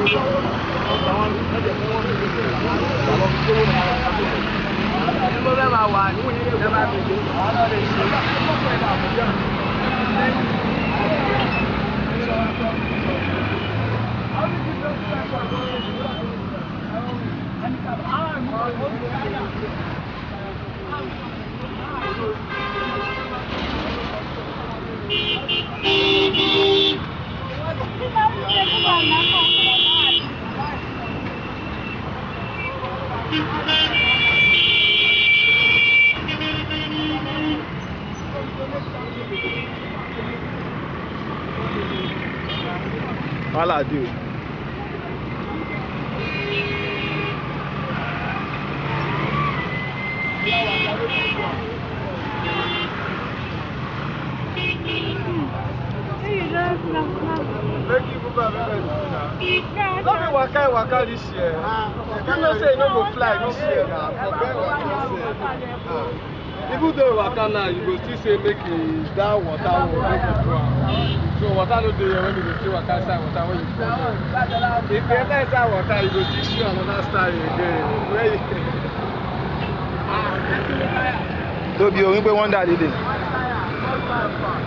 Wahala dey. Make you move am make I see na. No be waka waka this year. You know say you no go fly this year na. Forget what you say. Even though you waka now, you go still say make e that water will make you go am. So water no dey here when you go still waka inside water when you fall down. If you enter inside water, you go still see another style again. Where you Tóbi orin pé wọ́n dà dédé.